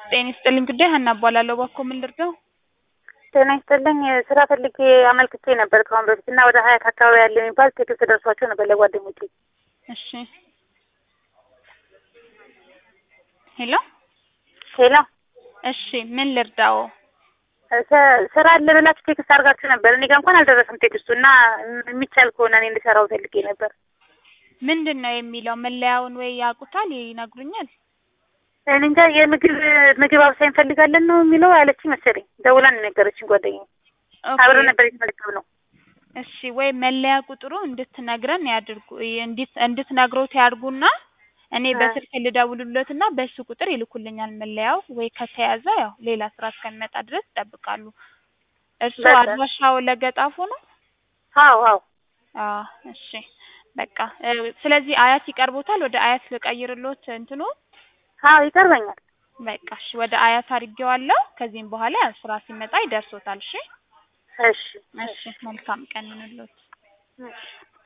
ጤና ይስጥልኝ ጉዳይ ሀና እባላለሁ። እባክዎ ምን ልርዳው? ጤና ይስጥልኝ ስራ ፈልጌ አመልክቼ ነበር ከአሁን በፊት እና ወደ ሀያት አካባቢ ያለ የሚባል ቴክስት ደርሷቸው ነበር ለጓደኞቼ። እሺ ሄሎ ሄሎ እሺ ምን ልርዳው? ስ- ስራ አለ ብላችሁ ቴክስት አድርጋችሁ ነበር። እኔ ጋር እንኳን አልደረሰም ቴክስቱ እና የሚቻል ከሆነ እኔ እንድሰራው ፈልጌ ነበር። ምንድን ነው የሚለው? መለያውን ወይ ያውቁታል ይነግሩኛል? እኔ እንጃ የምግብ ምግብ አብሳይ እንፈልጋለን ነው የሚለው ያለችኝ መሰለኝ። ደውላ ነው የነገረችኝ ጓደኛዬ። ኦኬ፣ አብረን ነበር የተመለከትነው። እሺ ወይ መለያ ቁጥሩ እንድትነግረን ያድርጉ እንዲት- እንድትነግሮት ያድርጉና እኔ አ። በስልክ ልደውልሎትና በሱ ቁጥር ይልኩልኛል መለያው። ወይ ከተያዘ ያው ሌላ ስራ እስከሚመጣ ድረስ ይጠብቃሉ። እርሱ በቃ። አድራሻው ለገጣፉ ነው? አዎ አዎ አዎ እሺ በቃ እ፣ ስለዚህ አያት ይቀርቦታል። ወደ አያት ልቀይርሎት እንትኑ አዎ ይቀርበኛል። በቃ እሺ ወደ አያት አድርጌዋለሁ። ከዚህም በኋላ ያው ስራ ሲመጣ ይደርሶታል። እሺ እሺ እሺ መልካም ቀን ይሁንልዎት። እሺ